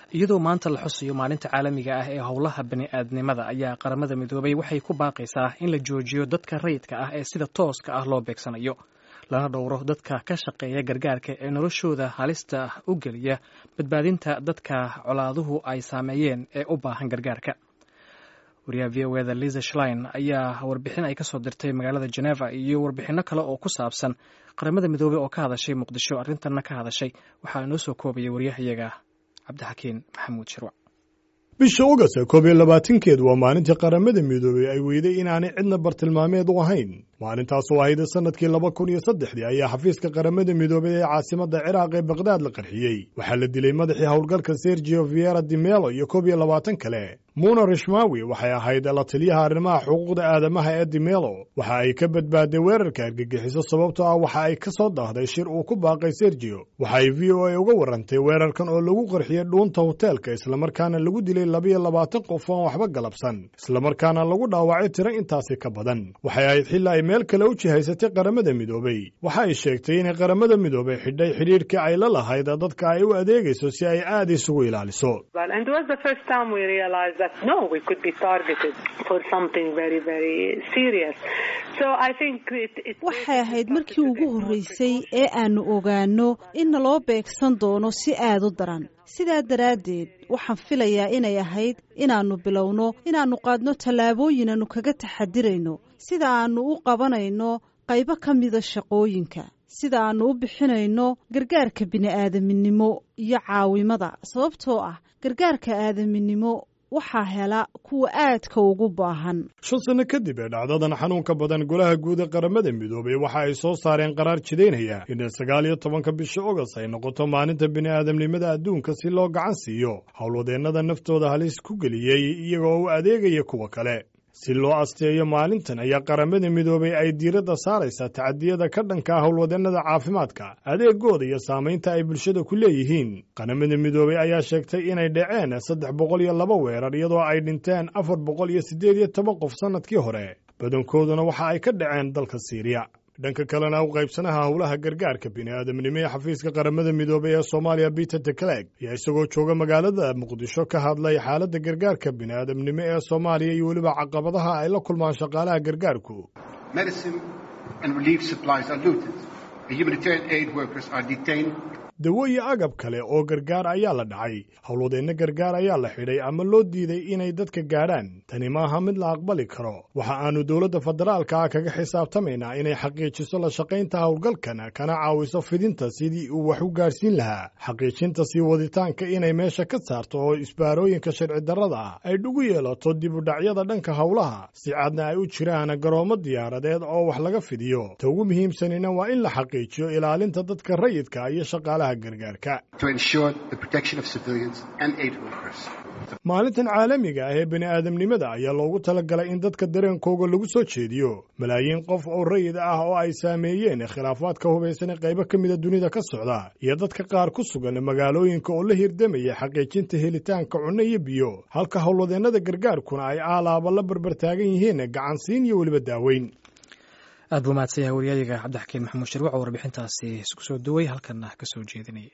iyadoo maanta la xusayo maalinta caalamiga ah ee howlaha bani'aadnimada ayaa qaramada midoobay waxay ku baaqaysaa in la joojiyo dadka rayidka ah ee sida tooska ah loo beegsanayo lana dhowro dadka ka shaqeeya gargaarka ee noloshooda halista u geliya badbaadinta dadka colaaduhu ay saameeyeen ee u baahan gargaarka wariyaha v o eda liza shlein ayaa warbixin ay kasoo dirtay magaalada geneva iyo warbixinno kale oo ku saabsan qaramada midoobey oo ka hadashay muqdisho arrintanna ka hadashay waxaa inoo soo koobaya waryahayaga cabdixakiin maxamuud shirwac bisha ogast koob iyo labaatankeed waa maalintii qaramada midoobey ay weyday inaanay cidna bartilmaameed u ahayn maalintaas oo ahayd sanadkii laba kun iyo saddexdii ayaa xafiiska qaramada midoobey ee caasimadda ciraaq ee bakdaad la qarxiyey waxaa la dilay madaxii howlgalka sergio viera dimelo iyo koob iyo labaatan kale muna rishmawi waxay ahayd la taliyaha arrimaha xuquuqda aadamaha ee dimelo waxa ay ka badbaaday weerarka argagixiso sababtoo ah waxa ay ka soo daahday shir uu ku baaqay sergio waxa ay v o a uga warrantay weerarkan oo lagu qarxiyey dhuunta hoteelka islamarkaana lagu dilay labiyo labaatan qof oon waxba galabsan islamarkaana lagu dhaawacay tiro intaasi ka badan waxay ahayd xilli ay meel kale u jihaysatay qaramada midoobey waxa ay sheegtay inay qaramada midoobey xidhay xidhiirkii ay la lahayd dadka ay u adeegayso si ay aad isugu ilaaliso waxay ahayd markii ugu horreysay ee aannu ogaanno in naloo beegsan doono si aad u daran sidaa daraaddeed waxaan filayaa inay ahayd inaannu bilowno inaannu qaadno tallaabooyin aannu kaga taxadirayno sida aannu u qabanayno qaybo ka mida shaqooyinka sida aannu u bixinayno gargaarka bini'aadaminimo iyo caawimada sababtoo ah gargaarka aadaminimo waxaa hela kuwa aadka ugu baahan shan sanno kadib ee dhacdadan xanuunka badan golaha guud ee qaramada midoobey waxa ay soo saareen qaraar jidaynaya in sagaal iyo tobanka bisha ogost ay noqoto maalinta bini'aadamnimada adduunka si loo gacan siiyo howlwadeennada naftooda halis ku geliyey iyagoo u adeegaya kuwa kale si loo asteeyo maalintan ayaa qaramada midoobey ay diiradda saaraysaa tacadiyada ka dhanka ah howlwadeennada caafimaadka adeegooda iyo saamaynta ay bulshada ku leeyihiin qaramada midoobey ayaa sheegtay inay dhaceen saddex boqol iyo laba weerar iyadoo ay dhinteen afar boqol iyo siddeed iyo toban qof sannadkii hore badankooduna waxa ay ka dhaceen dalka siiriya dhanka kalena u qaybsanaha howlaha gargaarka bini'aadamnimo ee xafiiska qaramada midoobey ee soomaaliya peter tecleg ayaa isagoo jooga magaalada muqdisho ka hadlay xaaladda gargaarka bini'aadamnimo ee soomaaliya iyo weliba caqabadaha ay la kulmaan shaqaalaha gargaarku dawo iyo agab kale oo gargaar ayaa la dhacay howlwadeenno gargaar ayaa la xidhay ama loo diiday inay dadka gaadhaan tani maaha mid la aqbali karo waxa aanu dowladda federaalka ah kaga xisaabtamaynaa inay xaqiijiso la shaqaynta howlgalkan kana caawiso fidinta sidii uu wax u gaadhsiin lahaa xaqiijinta sii waditaanka inay meesha ka saarto oo isbaarooyinka sharci darrada ah ay dhugu yeelato dib u dhacyada dhanka howlaha si cadna ay u jiraan garoomo diyaaradeed oo wax laga fidiyo ta ugu muhiimsanina waa in la xaqiijiyo ilaalinta dadka rayidka iyo shaqaalaha maalintan caalamiga ah ee bini'aadamnimada ayaa loogu talagalay in dadka dareenkooga lagu soo jeediyo malaayiin qof oo rayid ah oo ay saameeyeen khilaafaadka hubaysan ee qaybo ka mida dunida ka socda iyo dadka qaar ku sugan magaalooyinka oo la hirdamaya xaqiijinta helitaanka cunno iyo biyo halka howlwadeennada gargaarkuna ay aalaaba la barbartaagan yihiin gacansiin iyo weliba daaweyn aad buu mahadsan yahay waryayaga cabdixakiin maxamuud shirwac oo warbixintaasi isku soo duway halkanna ka soo jeedinaya